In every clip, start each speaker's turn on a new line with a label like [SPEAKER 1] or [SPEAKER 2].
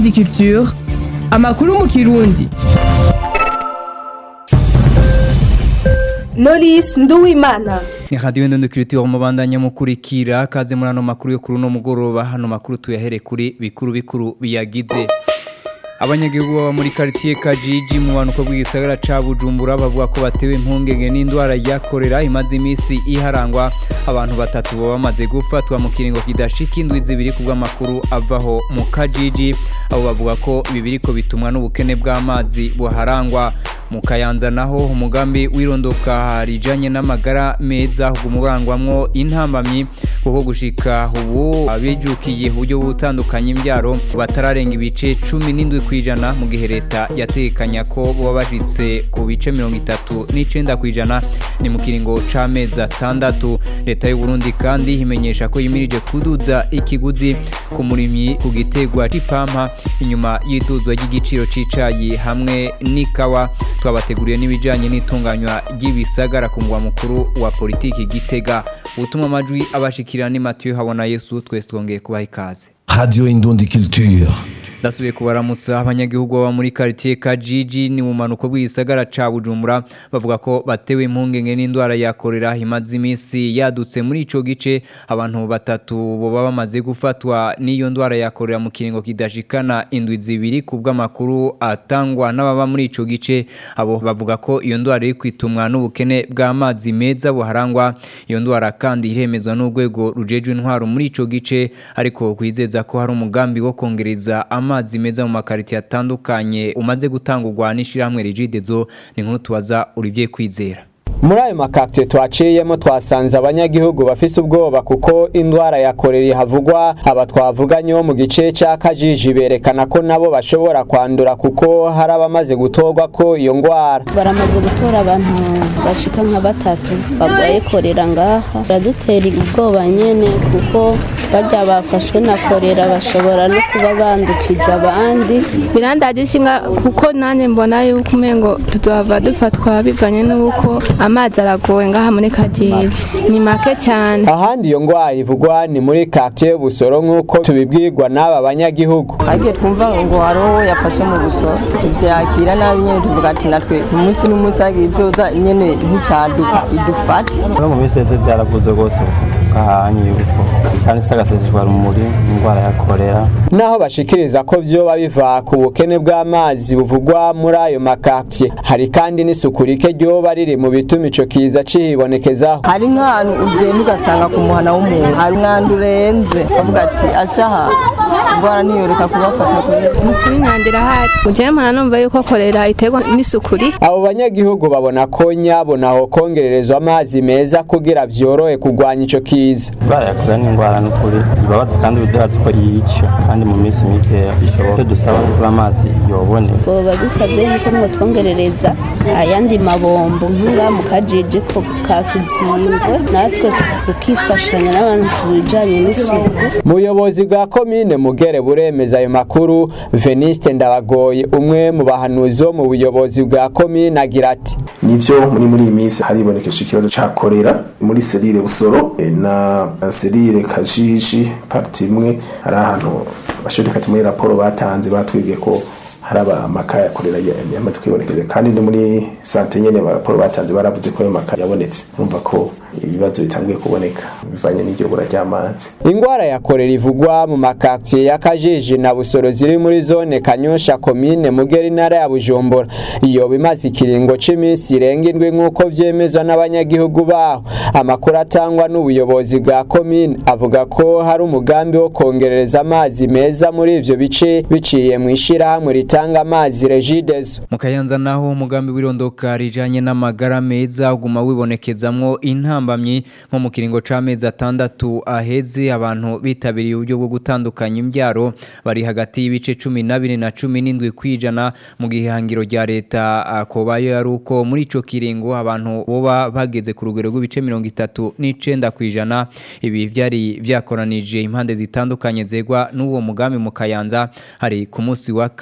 [SPEAKER 1] Indundi Culture amakuru mu kirundi
[SPEAKER 2] Knowless Nduwimana
[SPEAKER 3] ni radio ndundi kiriti wa mubandanya mukurikira kaze muri ano makuru yo kuri no mugoroba hano makuru tuyahere kuri bikuru bikuru biyagize abanyagihugu baba muri quartier Kajiji mu banuko bw'igisagara ca Bujumbura bavuga ko batewe impungenge n'indwara ya korera imaze imisi iharangwa abantu batatu baba bamaze gufatwa mu kiringo kidashika indwi zibiri kubw'amakuru avaho mu Kajiji abo bavuga ko ibi biriko bitumwa n'ubukene bw'amazi buharangwa mu kayanza naho umugambi w'irondoka rijanye n'amagara meza humurangwamwo intambamyi kuko gushika ubu abijukiye uburyo butandukanye imbyaro batararenga ibice 17 kwijana mu gihe leta yatekanya ko boba bashitse ku bice 39 kwijana ni mu kiringo c'amezi atandatu leta y'u Burundi kandi imenyesha ko yimirije kuduza ikiguzi ku murimyi ku gitegwa c'ipampa inyuma y'iduzwa ry'igiciro c'icayi hamwe n'ikawa twabateguriye n'ibijanye n'itunganywa ry'ibisagara ku mugwa mukuru wa politiki gitega ubutumwa amajwi abashikira ni Mathieu Habona Yesu twese twongeye kubaha ikaze
[SPEAKER 4] Radio Indundi Culture.
[SPEAKER 3] ndasubiye kubaramutsa abanyagihugu baba muri quartier Kajiji ni mu manuko bw'igisagara ca Bujumbura bavuga ko batewe impungenge n'indwara ya korera imaze imisi yadutse muri ico gice abantu batatu boba bamaze gufatwa n'iyo ndwara ya korera mu kiringo kidashikana indwi zibiri kubw'amakuru atangwa n'ababa muri ico gice abo bavuga ko iyo ndwara iri kwitumwa n'ubukene bw'amazi meza buharangwa iyo ndwara kandi iremezwa n'urwego rujejwe intwaro muri ico gice ariko kwizeza ko hari umugambi wo kongereza amazi meza mu makariti atandukanye umaze gutangurwa n'ishirahamwe rigidezo ni nkuru tubaza Olivier Kwizera
[SPEAKER 5] muri ayo makakitiye twaciyemo twasanze abanyagihugu bafise ubwoba kuko indwara ya korera havugwa aba twavuganye bo mu gice cya kajiji berekana ko nabo bashobora kwandura kuko hari abamaze gutorwa ko iyo ndwara
[SPEAKER 6] baramaze gutora abantu bashika nka batatu barwaye korera ngaha baradutera ubwoba nyene kuko barya bafashwe na korera bashobora no kuba bandukije abandi
[SPEAKER 7] birandaje ishinga kuko nanjye mbona yuko umengo tuzohava dufatwa bivanye n'uko amazi aragoye ngaha muri kajiji ni make cyane
[SPEAKER 5] ahandi iyo ndwara ivugwa ni muri quartier busoro nk'uko tubibwirwa n'aba banyagihugu
[SPEAKER 8] agiye twumva ngo hari uwo yafashe mu busoro tubyakira nabi nyine tuvuga ati natwe umunsi n'umunsi agiye izoza nyine nk'icyaduka idufate
[SPEAKER 9] no mu minsi yose byaravuze rwose gahanye yuko kandi sagaseseshwa rumuri indwara ya korera
[SPEAKER 5] naho bashikiriza ko vyoba biva ku bukene bw'amazi buvugwa muri ayo makatiye hari kandi n'isuku rike ryoba riri mu bituma ico kiza cihibonekezaho
[SPEAKER 8] hari nk'ahantu ugenda ugasanga ku muhana w'umuntu hari umwanda urenze bavuga ati ashaha indwara ntiyoreka kubafata
[SPEAKER 7] kuri nkandira hari ujyayo mpana numva yuko korera iterwa n'isuku rike
[SPEAKER 5] abo banyagihugu babona ko nyabona ho kongererezwa amazi meza kugira vyorohe kurwanya ico kiza
[SPEAKER 9] indwara ya korera ni indwara n'ukuri ibabaza kandi biziratse ko yica kandi mu minsi mike ishoboka dusaba ko amazi yoboneka
[SPEAKER 6] ngo dusabye yuko mwo twongerereza ayandi mabombo nk'inga mu kajiji ko ka kizingwe natwe tukifashanya n'abantu ku bijanye n'isuku
[SPEAKER 5] muyobozi bwa komine mugere buremeza ayo makuru veniste ndabagoye umwe mu bahanuzi bo mu buyobozi bwa komine agira ati
[SPEAKER 10] nivyo muri muri iyi minsi haribonekesha ikibazo ca korera muri serire busoro e, na serire kajiji parti imwe hari ahantu bashobora muri raporo batanze batwibwiye ko hari amaka yakorera yamaze kwibonekeza kandi no muri sante nyene raporo batanze baravuze ko ayo maka yabonetse urumva ko ibibazo bitanguye kuboneka bivanye n'iryo bura ry'amazi
[SPEAKER 5] ingwara ya korera ivugwa mu makatiye ya kajiji na busoro ziri muri zone kanyosha komine mugeri intara ya bujumbura iyo bimaze ikiringo c'iminsi irenga indwi nk'uko vyemezwa n'abanyagihugu baho amakuru atangwa n'ubuyobozi bwa komine avuga ko hari umugambi wo kongerereza amazi meza muri ivyo bice biciye mu ishirahamwe ritanga amazi regidezo
[SPEAKER 3] mu kayanza naho umugambi w'irondoka rijanye n'amagara meza uguma wibonekezamwo intambamyi nko mu kiringo c'amezi atandatu aheze abantu bitabiriye uburyo bwo gutandukanya imbyaro bari hagati y'ibice cumi n'abiri na cumi n'indwi kwijana mu gihangiro rya leta akobayo yari uko muri ico kiringo abantu boba bageze ku rugero rw'ibice mirongo itatu n'icenda kwijana ibi vyari vyakoranije impande zitandukanye zegwa n'uwo mugambi mu kayanza hari ku munsi wa kane n'uwa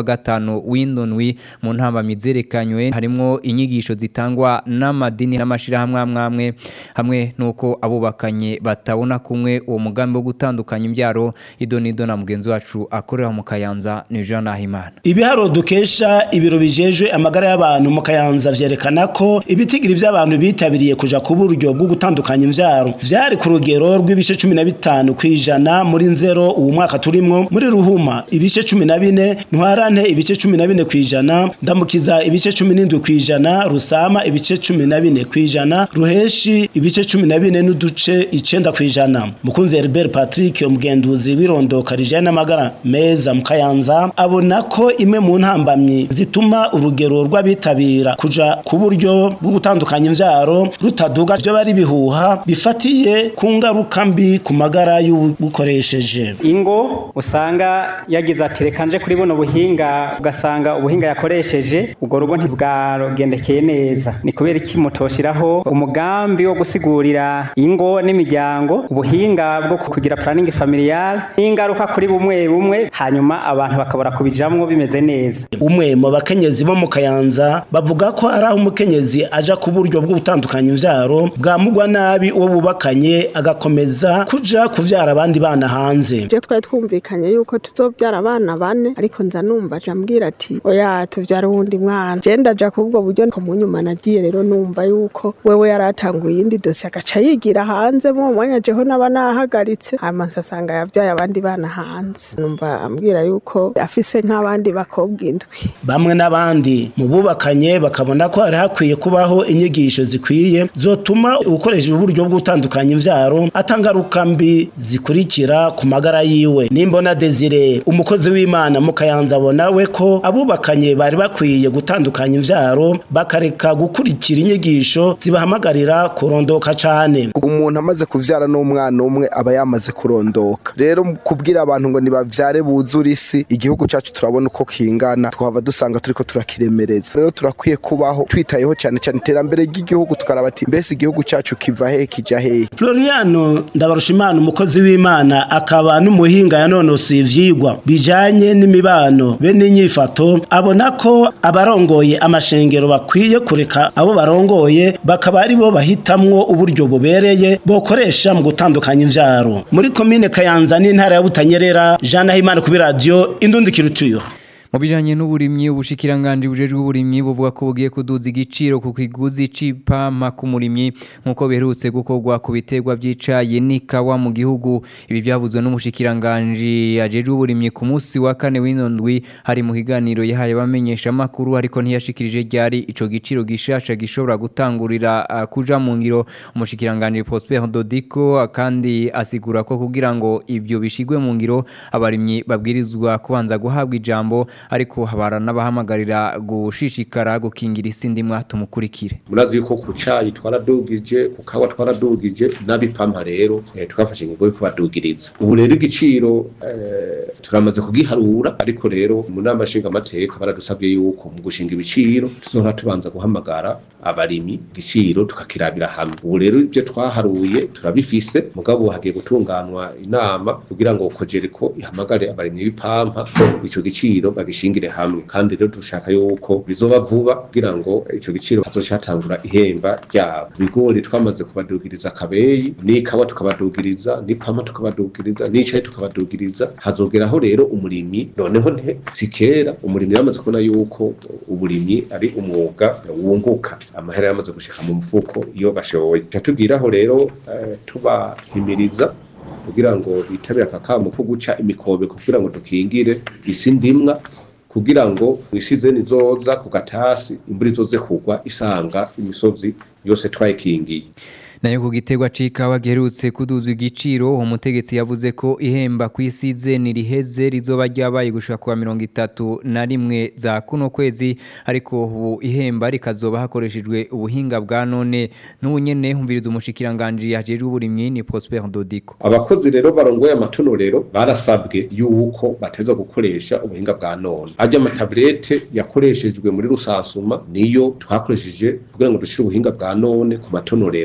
[SPEAKER 3] wa gatanu w'indonwi mu ntamba mizerekanywe harimwo inyigisho zitangwa n'amadini n'amashirahamwe amwamwe hamwe nuko abubakanye batabona kumwe uwo mugambi wo gutandukanya imbyaro idonido na mugenzi wacu akorera mu Kayanza ni Jean Nahimana
[SPEAKER 2] Ibiharo dukesha ibiro bijejwe amagara y'abantu mu Kayanza vyerekana ko ibitigiri vy'abantu bitabiriye kuja ku buryo bwo gutandukanya imvyaro vyari ku rugero rw'ibice 15 kwijana muri nzero uwo mwaka turimwo muri ruhuma ibice 14 ntwarante ibice 14 kwijana ndamukiza ibice 17 kwijana rusama ibice 14 kwijana ruheshi ibice 14 n'uduce 9 kwijana mukunzi Herbert Patrick umugenduzi birondoka rijana n'amagara meza mu Kayanza abona ko imwe mu ntambamyi zituma urugero rw'abitabira kuja ku buryo bwo gutandukanya imvyaro rutaduga byo bari bihuha bifatiye ku ngaruka mbi ku magara y'ubukoresheje
[SPEAKER 11] ingo usanga yagize ati reka nje kuri buno buhinga ugasanga ubuhinga yakoresheje ubwo rugo ntibwagendekeye neza ni kubera iki mutoshiraho umugambi wo gusigurira ingo n'imiryango ubuhinga bwo kugira planning familial n'ingaruka kuri bumwe bumwe hanyuma abantu bakabura kubijamwo bimeze neza
[SPEAKER 2] umwe mu bakenyezi bo mu Kayanza bavuga ko ari aho umukenyezi aja ku buryo bwo gutandukanya imvyaro bwamugwa nabi uwo bubakanye agakomeza kuja kuvyara abandi bana hanze
[SPEAKER 12] je twari twumvikanye yuko tuzobyara abana bane ariko nza numva aja ambwira ati oya tuvyara uwundi mwana je ndaja kubwo buryo ko mu nyuma nagiye rero numva yuko wewe yaratanguye iyindi dosiye agaca yigira hanze mu mwanya jeho naba nahagaritse hama nsasanga yavyaye abandi bana hanze numva ambwira yuko afise nk'abandi bakobwa indwi
[SPEAKER 2] bamwe n'abandi mu bubakanye bakabona ko hari hakwiye kubaho inyigisho zikwiye zotuma ukoresheje uburyo bwo gutandukanya imvyaro atangaruka mbi zikurikira ku magara yiwe nimbona Desire umukozi w'Imana mu Kayanza abona we ko abubakanye bari bakwiye gutandukanya imvyaro bakareka gukurikira inyigisho zibahamagarira kurondoka cane
[SPEAKER 13] umuntu amaze kuvyara n'umwana umwe aba yamaze kurondoka rero kubwira abantu ngo nibavyare buzura isi igihugu cacu turabona uko kingana twava dusanga turiko turakiremereza rero turakwiye kubaho twitayeho cyane cyane iterambere ry'igihugu tukaraba ati mbese igihugu cacu kiva hehe kija hehe
[SPEAKER 2] Floriano Ndabarushimana umukozi w'Imana akaba n'umuhinga yanonosoye ivyigwa bijanye n'imibano be n'inyifato abona ko abarongoye amashengero bakwiye kureka abo barongoye bakaba ari bo bahitamwo uburyo bubereye bokoresha mu gutandukanya imvyaro muri komine Kayanza n'intara ya Butanyerera Jean Nahimana kuri radio Indundikiruturo
[SPEAKER 3] mu bijanye n'uburimyi ubushikiranganje bujejwe uburimyi buvuga ko bugiye kuduza igiciro ku kiguzi c'ipampa ku murimyi nk'uko biherutse gukorwa ku biterwa vy'icayi n'ikawa mu gihugu ibi byavuzwe n'umushikiranganje ajejwe uburimyi ku munsi wa kane w'inondwi hari mu kiganiro yahaye abamenyesha amakuru ariko ntiyashikirije ryari ico giciro gishasha gishobora gutangurira uh, kuja mu ngiro umushikiranganje Prosper Dodiko kandi asigura ko kugira ngo ivyo bishigwe mu ngiro abarimyi babwirizwa kubanza guhabwa ijambo ariko habara n'abahamagarira gushishikara gukingira isi ndimwa tumukurikire
[SPEAKER 14] murazi yuko ku cayi twaradugije ku kawa twaradugije n'abipampa rero eh, twafashe ingingo yo kubadugiriza ubu rero igiciro eh, turamaze kugiharura ariko rero mu nama nshingamateka baradusabye yuko mu gushinga ibiciro tuzohora tubanza guhamagara abarimyi igiciro tukakirabira hamwe ubu rero ibyo twaharuye turabifise mugabo hagiye gutunganwa inama kugira ngo kojereko ihamagare abarimyi b'ipampa ico giciro bagishingire hamwe kandi rero dushaka yuko bizoba vuba kugira ngo ico giciro hazocatangura ihemba ryabo ibigori twamaze kubadugiriza akabeyi n'ikawa tukabadugiriza n'ipampa tukabadugiriza n'icayi tukabadugiriza hazogeraho rero umurimyi noneho nte sikera umurimyi yamaze kubona yuko uburimyi ari umwuga wunguka amahera yamaze gushika mu mufuko iyo bashoboye catubwiraho rero eh, tubahimiriza kugira ngo bitabire akakamu ko guca imikobe kugira ngo dukingire isi ndimwa kugira ngo mwisize nizoza ku gatasi imvura izoze kugwa isanga imisozi yose twayikingiye
[SPEAKER 3] nayo ku giterwa c'ikawa giherutse kuduza igiciro umutegetsi yavuze ko ihemba kwisize niriheze rizoba ryabaye gushika kuwa mirongo itatu na rimwe za kuno kwezi ariko ubu ihemba rikazoba hakoreshejwe ubuhinga bwa none n'ubu nyene humviriza umushikiranganje yajejwe uburimyi ni Prosper Dodiko
[SPEAKER 14] abakozi rero barongoye amatonorero barasabwe yuko bateza gukoresha ubuhinga bwa none ajya amatablete yakoreshejwe muri rusansuma niyo twakoresheje kugira ngo dushire ubuhinga bwa none ku matonorero itonorero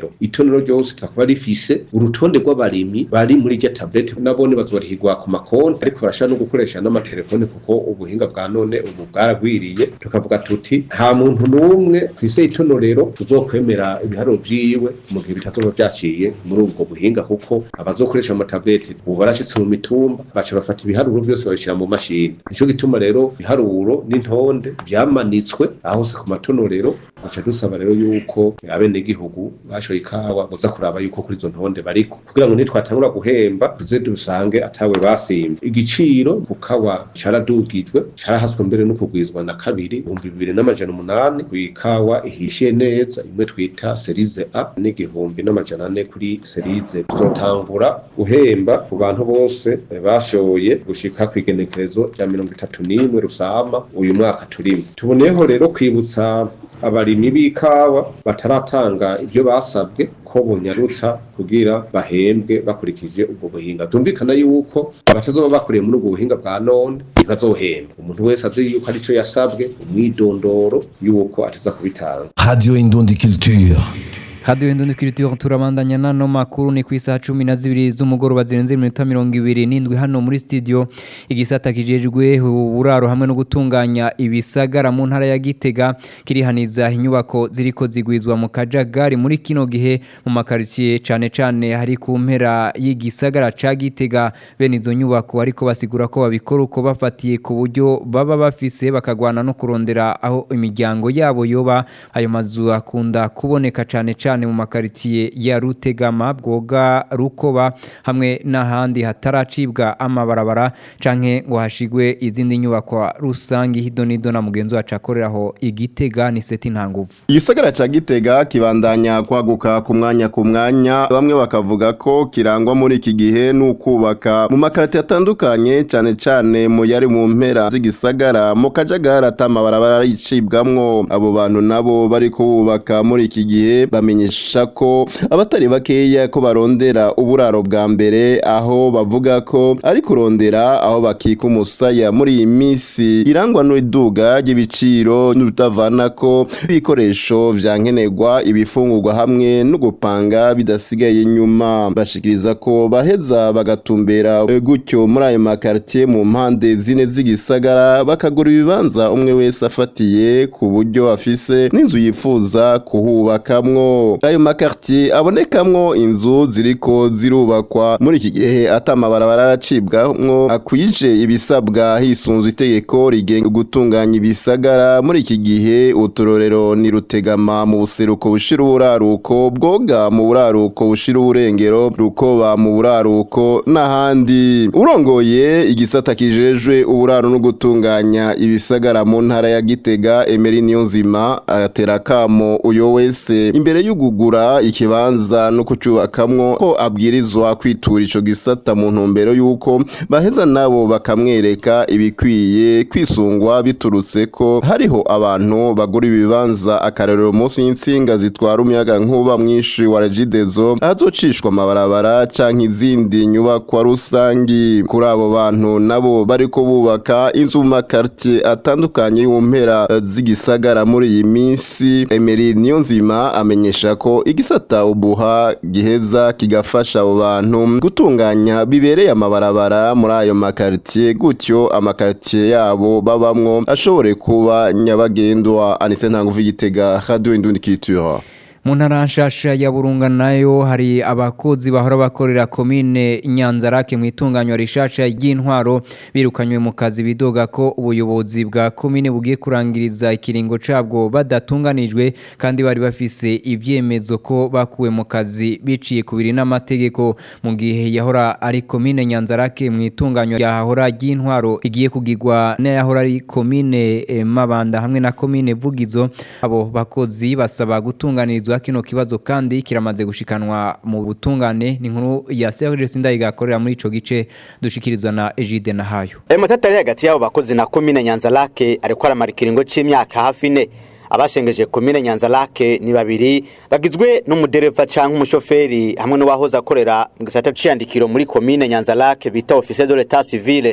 [SPEAKER 14] itonero ryose tuzakuba rifise urutonde rw'abarimyi bari muri irya tablete nabone bazorihigwa ku makonti ariko barashobora no gukoresha n'amatelefone kuko ubuhinga bwa none ubu bwaragwiriye tukavuga tuti nta muntu n'umwe kw'ise itonorero tuzokwemera ibiharuro vyiwe mu gihe bitazoba vyaciye muri ubwo buhinga kuko abazokoresha amatablete ubu barashitse mu mitumba baca bafata ibiharuro vyose babishira mu mashini nico gituma rero ibiharuro n'intonde vyamanitswe aho hose ku matonorero duca dusaba rero yuko abenegihugu bashoye ikawa boza kuraba yuko kuri izo ntonde bariko kugira ngo nitwatangura guhemba tuze dusange atawe basimba igiciro ku kawa caradugijwe carahaswe mbere no kugwizwa na kabiri ibihumbi bibiri n'amajana umunani ku ikawa ihishiye neza imwe twita serize a n'igihumbi n'amajana ane kuri serize tuzotangura guhemba ku bantu bose bashoye gushika kw'igenekerezo rya mirongo itatu n'imwe rusama uyu mwaka turimo tuboneyeho rero kwibutsa abarimyi b'ikawa bataratanga ibyo basabwe ko bunyarutsa kugira bahembwe bakurikije ubwo buhinga byumvikana yuko abatazoba bakoreye muri ubwo buhinga bwa none ntibazohembwa umuntu wese azi yuko arico yasabwe umwidondoro yuko ateza kubitanga
[SPEAKER 4] Radio Indundi Culture.
[SPEAKER 3] Radio Indundi Culture turabandanya nano makuru ni kwisa 12 z'umugoroba zirenze iminota 27 hano muri studio igisata kijejwe uburaro hamwe no gutunganya ibisagara mu ntara ya Gitega kirihaniza inyubako ziriko zigwizwa mu kajagari muri kino gihe mu makaritsiye cane cane hari ku mpera y'igisagara ca Gitega bene izo nyubako ariko basigura ko babikora uko bafatiye ku buryo baba bafise bakagwana no kurondera aho imiryango yabo yoba ayo mazu akunda kuboneka cane cane mu makaritiye ya Rutegama bwoga Rukoba hamwe n'ahandi hataracibwa amabarabara canke ngo hashigwe izindi nyubako rusangi hidonido na mugenzi wacu akoreraho igitega ni seti ntanguvu
[SPEAKER 15] Igisagara ca Gitega kibandanya kwaguka ku mwanya ku mwanya bamwe bakavuga ko kirangwa muri iki gihe n'ukubaka mu makarati atandukanye cane cane mu yari mu mpera z'igisagara mu kajagara atamabarabara yicibwamwo abo bantu nabo bari kubaka muri iki gihe bamenyesha ko abatari bakeya ko barondera uburaro bwa mbere aho bavuga ko ari kurondera aho bakika umusaya muri iyi minsi irangwa n'iduga ry'ibiciro n'urutavana ko ibikoresho vya nkenerwa ibifungurwa hamwe no gupanga bidasigaye inyuma bashikiriza ko baheza bagatumbera eh, gutyo muri ayo makartier mu mpande zine z'igisagara bakagura ibibanza umwe wese afatiye ku buryo afise n'inzu yifuza kuhubakamwo ayo makartier abonekamwo inzu ziriko zirubakwa muri iki gihe atamabarabara aracibwamwo akwije ibisabwa hisunzwe itegeko rigenga gutunganya ibisagara muri iki gihe uturorero ni rutegama mu buseruko bushira uburaruko bwoga mu buraruko bushira uburengero rukoba mu buraruko n'ahandi urongoye igisata kijejwe uburaro no gutunganya ibisagara mu ntara ya Gitega Emery Niyonzima atera kamo uyo wese imbere y'ugugura ikibanza no kucubakamwo ko abwirizwa kwitura ico gisata mu ntumbero y'uko baheza nabo bakamwereka ibikwiye kwisungwa biturutse ko hariho abantu bagura ibibanza akarorero munsi y'insinga zitwara umuyaga nkuba mwinshi wa Regideso ahazocishwa amabarabara canke izindi nyubakwa rusangi kuri abo bantu nabo bariko bubaka inzu mu makartier atandukanye y'umpera z'igisagara muri iyi minsi Emery Niyonzima amenyesha ko igisata ubuha giheza kigafasha abo bantu gutunganya bibereye amabarabara muri ayo makartier gutyo amakartier yabo babamwo ashobore kuba nyabagendwa Anise Ntanguvu Gitega Radio Indundi Culture
[SPEAKER 3] mu ntara nshasha ya burunga nayo hari abakozi bahora bakorera komine nyanzarake mu itunganywa rishasha ry'intwaro birukanywe mu kazi bidoga ko ubuyobozi bwa komine bugiye kurangiriza ikiringo cabwo badatunganijwe kandi bari bafise ivyemezo ko bakuwe mu kazi biciye kubiri n'amategeko mu gihe yahora ari komine nyanzarake mu itunganywa yahora ry'intwaro igiye kugirwa n'ayahora ari komine eh, mabanda hamwe na komine vugizo abo bakozi basaba gutunganirizwa kino kibazo kandi kiramaze gushikanwa mu butungane ni nkuru ya Serge Sindayiga akorera muri ico gice dushikirizwa na Egide Nahayo
[SPEAKER 16] Amatata ari hagati y'abo bakozi na komine Nyanzarake ariko aramara ikiringo c'imyaka hafi ine abashengeje komine Nyanzarake ni babiri bagizwe n'umudereva canke umushoferi hamwe n'uwahoze akorera mu gisata c'iyandikiro muri komine Nyanzarake bita officier de l'état civil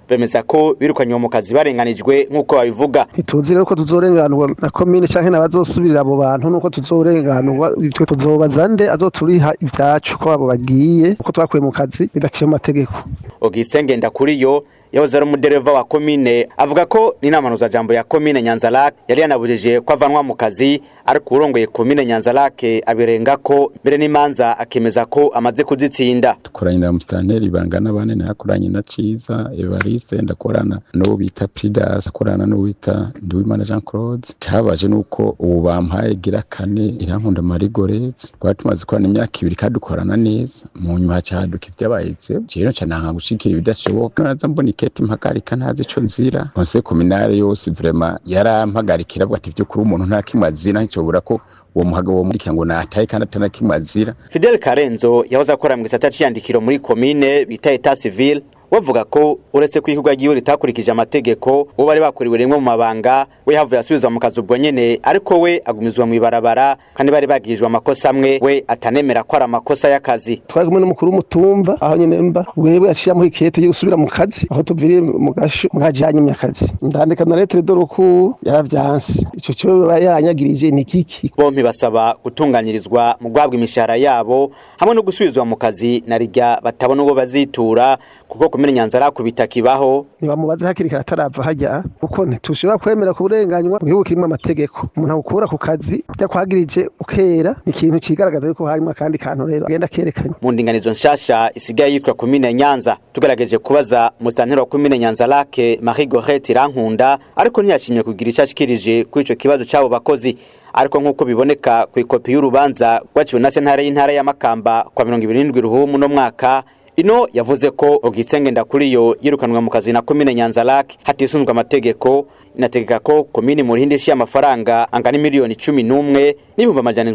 [SPEAKER 16] bemeza ko birukanywe mu kazi barenganijwe nk'uko babivuga
[SPEAKER 17] ntituzi rero ko tuzorenganurwa na komine canke n'abazosubirira abo bantu nuko tuzorenganurwa twe tuzobaza nde azoturiha ivyacu ko abo bagiye uko twakuye mu kazi bidaciye mu mategeko
[SPEAKER 16] Augustin Ngendakuriyo yahoze ari umudereva wa komine avuga ko n'inama jambo ya komine Nyanzarake yari yanabujije ko avanwa mu kazi ariko urongoye komine Nyanzarake abirenga ko mbere n'imanza akemeza ko amaze kuzitsinda
[SPEAKER 18] dukoranye na musitanteri bangana bane nakoranye na Ciza Evariste ndakorana n'uwo bita Pridas akorana n'uwo bita Nduwimana Jean Claude cyabaje nuko ubu bampaye gira kane irankunda Marie Goretse twari tumaze korana imyaka ibiri kandi dukorana neza mu nyuma hacaduka ibyabayitse rero ncananga gushikira ibidashoboka naza mbona iketi mpagarika ntazi ico nzira konse kominare yose vraiment yarampagarikira avuga ati vyukuri umuntu nta kimwe azira ncobura ko uwo muhaga wo muri ngo nataye kandi atana kimwe azira
[SPEAKER 16] Fidel Karenzo yahoze akora mu gisata c'iyandikiro muri komine bita Etat Civil wavuga ko uretse ko igihugu giwe ritakurikije amategeko uwo bari bakuriwe rimwe mu mabanga we havuye asubizwa mu kazi ubwo nyene ariko we agumizwa mu ibarabara kandi bari bagijwe amakosa amwe we atanemera ko ari amakosa y'akazi
[SPEAKER 17] twari kumwe n'umukuru w'umutumba aho nyene mba wewe yaciye amuha ikete yo gusubira mu kazi aho tuviriye mu gasho mwajanye mu akazi ndandika na lettre de recours yaravyanse ico cyo yaranyagirije ni kiki
[SPEAKER 16] bompi basaba gutunganyirizwa mu gwabwa imishahara yabo hamwe no gusubizwa mu kazi na rijya batabona uwo bazitura kuko kumenya nyanzara kubita kibaho
[SPEAKER 17] ntibamubaze hakiri kare atarava hajya kuko ntitushobora kwemera kuburenganywa mu gihugu kirimo amategeko umuntu agukura ku kazi byakwagirije ukera ni ikintu cigaragaza yuko harimo akandi kantu rero agenda kerekanye
[SPEAKER 16] mu ndinganizo nshasha isigaye yitwa komine nyanza tugerageje kubaza musitanteri wa komine nyanza lake marie gorete irankunda ariko ntiyashimye kugira icyo ashikirije kuri ico kibazo c'abo bakozi ariko nk'uko biboneka ku ikopi y'urubanza rwaciwe na sentare y'intara ya makamba kwa mirongo ibiri n'indwi ruhumu no mwaka ino yavuze ko Augustin Ndakuriyo yirukanwa mu kazi na komine Nyanzarake hatisunzwe amategeko inategeka ko komine mu rihindi shi amafaranga angana miliyoni 11 n'ibihumbi amajana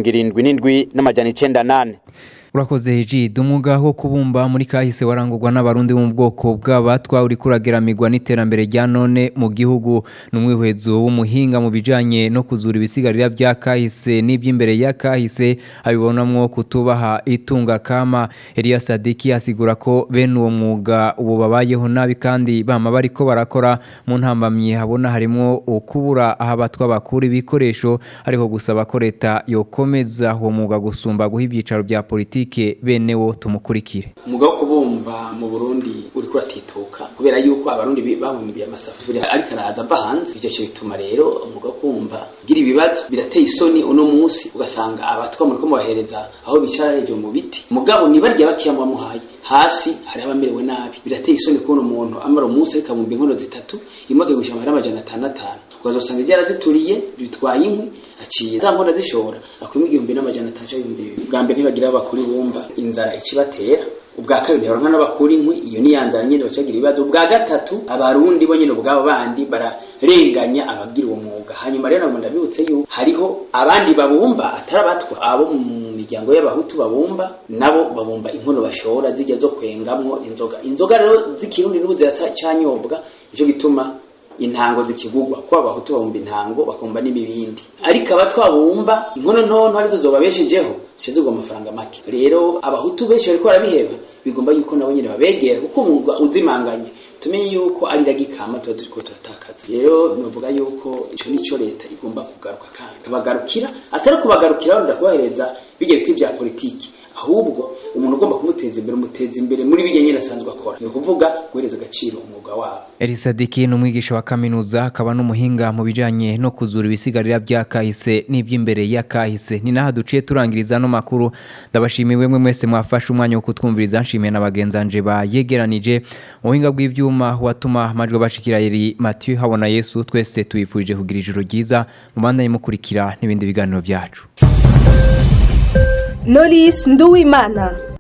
[SPEAKER 16] 777 n'amajana 98
[SPEAKER 3] urakoze hejide umwuga wo kubumba muri kahise warangurwa n'abarundi bo mu bwoko bw'abatwa uri kurageramirwa n'iterambere rya none mu gihugu n'umwihwezo w'umuhinga mu bijanye no kuzura ibisigarira bya kahise n'iby'imbere ya kahise abibonamwo kutubaha itunga kama Elias Sadiki asigura ko bene uwo mwuga ubu babayeho nabi kandi bama bariko barakora mu ntambamye habona harimo ukubura aho abatwa bakura ibikoresho ariko gusaba ko leta yokomeza uwo mwuga gusumba guha ibyicaro bya politiki politike bene wo tumukurikire
[SPEAKER 19] umwuga wo kubumba mu Burundi uri kuratituka kubera yuko abarundi bahumbiye amasafuriya ariko araza ava hanze ivyo cyo bituma rero umwuga wo kubumba gira ibibazo birateye isoni uno munsi ugasanga abatwa muri ko mubahereza aho bicara ryo mu biti mugabo ni barya bakiyamwa muhaye hasi hari abamerewe nabi birateye isoni kubona umuntu amara umunsi ariko abumba inkono zitatu imwe akagusha amahera amajana atanu atanu ukazosanga ryarazituriye bitwaye inkwi aciye za nkora zishora akwimwe igihumbi n'amajana atanu y'ibihumbi bibiri bwa mbere ntibagira abakuru bumva inzara ikibatera ubwa kabiri ntibaronka n'abakuru inkwi iyo ni yanzara nyene bacagira ibibazo ubwa gatatu abarundi bo nyene ubwabo bandi bararenganya abagira uwo mwuga hanyuma rero nagomba ndabibutse yuko hariho abandi babumba atari abatwa abo mu miryango y'abahutu babumba nabo babumba inkono bashora zijya zo kwengamwo inzoga inzoga rero z'ikirundi n'ubu ziracanyobwa nico gituma intango zikigugwa ko abahutu babumba intango bakumba n'ibibindi ariko abatwabumba inkono ntonto arizo zobabeshejeho zishizwe amafaranga make rero abahutu benshi bariko barabiheba bigomba yuko nabo nyene babegera kuko umwuga uzimanganye tumenye yuko ari ragikama tuba turiko turatakaza rero novuga yuko ico nico leta igomba kugaruka kandi kabagarukira atari kubagarukira wenda kubahereza bijya biti vya politiki ahubwo umuntu ugomba kumuteza imbere umuteza imbere muri bijya nyine asanzwe akora ni ukuvuga guhereza agaciro umwuga wabo
[SPEAKER 3] Elisadiki ni umwigisha wa kaminuza akaba n'umuhinga mu bijanye no kuzura ibisigarira bya kahise n'iby'imbere ya kahise ni naha duciye turangiriza no makuru ndabashimiye mwe mwese mwafashe umwanya wo kutwumviriza nshimiye na bagenzanje bayegeranije ubuhinga bw'ivyuma watuma amajwi bashikira yeri Mathieu habona Yesu twese tuyifurije kugira ijoro ryiza mu banda mukurikira n'ibindi biganiro byacu
[SPEAKER 20] Knowless Nduwimana